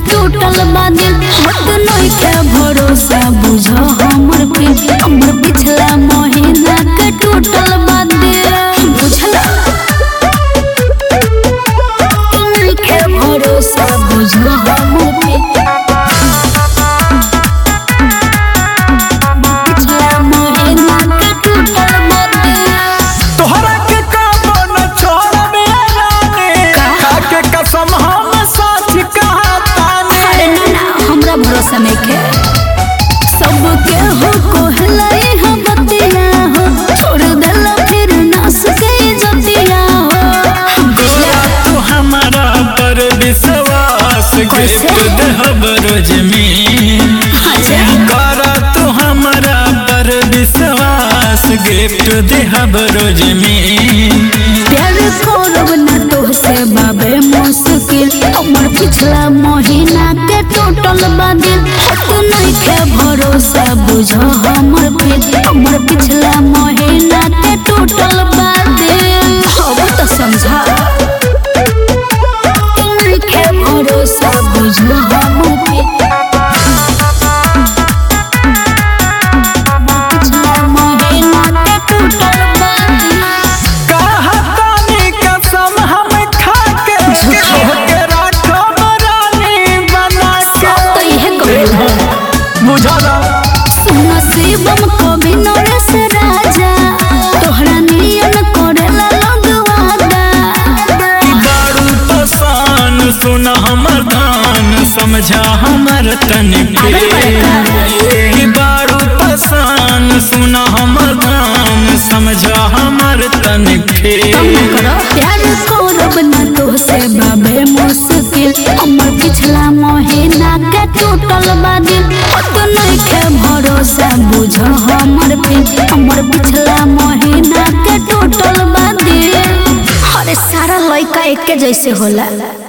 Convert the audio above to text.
टूटल बा दिल होत नहीं के भरोसा बुझ हमर प्रीत हमर पिछला महीना के टूटल बा दिल बुझला नहीं के भरोसा बुझ हमर प्रीत पिछला महीना के टूटल बा दिल तोहरा के काबो न छोड़बे रानी खाके कसम हम सच कहतानी अरे ना ना हमरा भरोसा नहीं के सबके हो कोहलाई हम बतिया हो छोड़ देला फिर नास के जतिया हो तोरा तू हमारा पर विश्वास कैसे? गिफ्ट देहब रोज में अच्छा कर तू हमारा पर विश्वास गिफ्ट देहब रोज में प्यार करब ना तोहसे बाबे मुश्किल हमर पिछला महीना के टोटल बादिल होत नहीं के भरोसा बुझ हमर प्रीत हमर पिछला महीना के टोटल बादिल अब तो समझा नहीं के भरोसा बुझ हमर प्रीत पिछला महीना के टोटल बादिल कहतानी कसम हम खाके के राखब रानी बना के तो इहे कहला बुझला सुन शिवम कवि नरेश राजा तोहरा नियन करेला लगवादा कि दारू पसान सुन हमर धान समझा हमर तन के कि दारू पसान सुन हमर धान समझा हमर तन के प्यार करब ना तोहसे बाबे मुश्किल हमर पिछला महीना के टूटल बा दिल होत नहीं के भरोसा बुझ हमर प्रीत हमर पिछला महीना के टूटल बा दिल अरे सारा लड़का एके जैसे होला